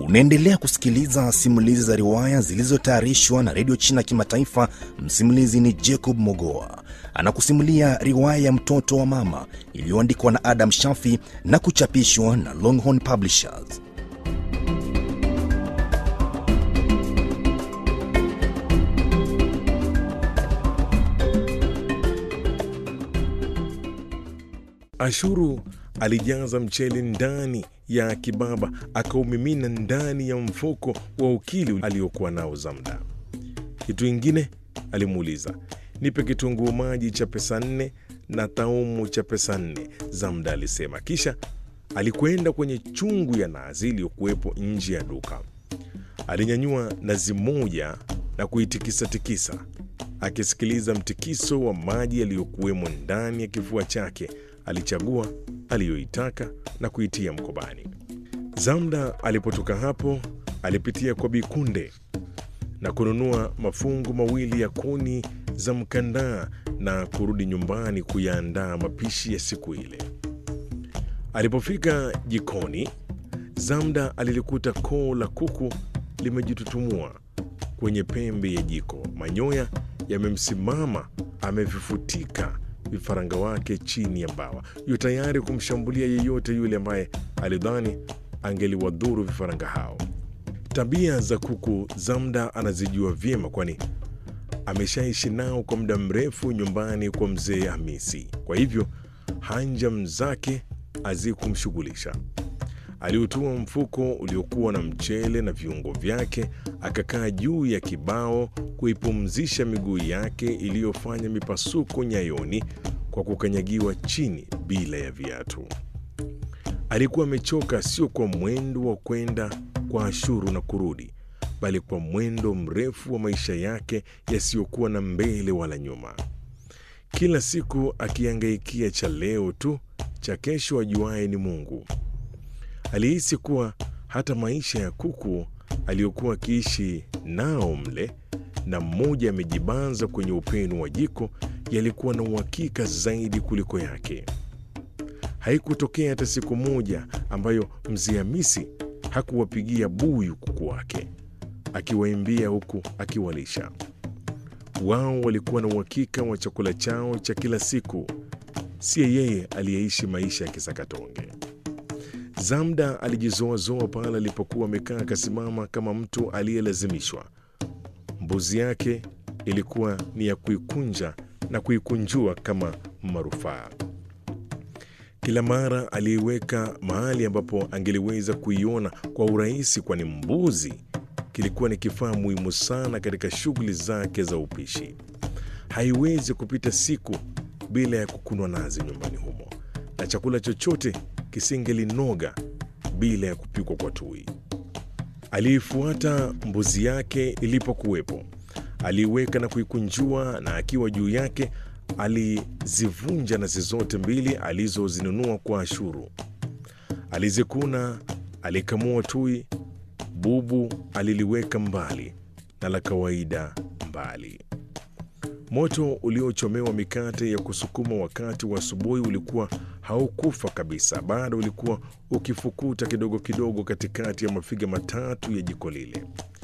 Unaendelea kusikiliza simulizi za riwaya zilizotayarishwa na redio China Kimataifa. Msimulizi ni Jacob Mogoa, anakusimulia riwaya ya mtoto wa mama iliyoandikwa na Adam Shafi na kuchapishwa na Longhorn Publishers. Ashuru alijaza mchele ndani ya kibaba akaumimina ndani ya mfuko wa ukili aliokuwa nao Zamda. Kitu ingine alimuuliza, nipe kitunguu maji cha pesa nne na taumu cha pesa nne, Zamda alisema. Kisha alikwenda kwenye chungu ya nazi iliyokuwepo nje ya duka. Alinyanyua nazi moja na kuitikisatikisa, akisikiliza mtikiso wa maji yaliyokuwemo ndani ya kifua chake. Alichagua aliyoitaka na kuitia mkobani. Zamda alipotoka hapo, alipitia kwa Bikunde na kununua mafungu mawili ya kuni za mkandaa na kurudi nyumbani kuyaandaa mapishi ya siku ile. Alipofika jikoni, Zamda alilikuta koo la kuku limejitutumua kwenye pembe ya jiko, manyoya yamemsimama, amevifutika vifaranga wake chini ya mbawa, yu tayari kumshambulia yeyote yule ambaye alidhani angeliwadhuru vifaranga hao. Tabia za kuku Zamda anazijua vyema, kwani ameshaishi nao kwa muda mrefu nyumbani kwa mzee Hamisi. Kwa hivyo hanjam zake hazikumshughulisha. Aliutua mfuko uliokuwa na mchele na viungo vyake, akakaa juu ya kibao kuipumzisha miguu yake iliyofanya mipasuko nyayoni kwa kukanyagiwa chini bila ya viatu. Alikuwa amechoka, sio kwa mwendo wa kwenda kwa Ashuru na kurudi, bali kwa mwendo mrefu wa maisha yake yasiyokuwa na mbele wala nyuma, kila siku akihangaikia cha leo tu, cha kesho ajuaye ni Mungu. Alihisi kuwa hata maisha ya kuku aliyokuwa akiishi nao mle na mmoja amejibanza kwenye upenu wa jiko yalikuwa na uhakika zaidi kuliko yake. Haikutokea hata siku moja ambayo mzee Hamisi hakuwapigia buyu kuku wake, akiwaimbia huku akiwalisha. Wao walikuwa na uhakika wa chakula chao cha kila siku, siye yeye aliyeishi maisha ya kisakatonge. Zamda alijizoazoa pale alipokuwa amekaa akasimama kama mtu aliyelazimishwa. Mbuzi yake ilikuwa ni ya kuikunja na kuikunjua kama marufaa. Kila mara aliiweka mahali ambapo angeliweza kuiona kwa urahisi, kwani mbuzi kilikuwa ni kifaa muhimu sana katika shughuli zake za upishi. Haiwezi kupita siku bila ya kukunwa nazi nyumbani humo, na chakula chochote kisingelinoga bila ya kupikwa kwa tui. Aliifuata mbuzi yake ilipokuwepo, aliiweka na kuikunjua, na akiwa juu yake alizivunja nazi zote mbili alizozinunua kwa Ashuru. Alizikuna, alikamua tui, bubu aliliweka mbali na la kawaida mbali. Moto uliochomewa mikate ya kusukuma wakati wa asubuhi ulikuwa haukufa kabisa, bado ulikuwa ukifukuta kidogo kidogo katikati ya mafiga matatu ya jiko lile.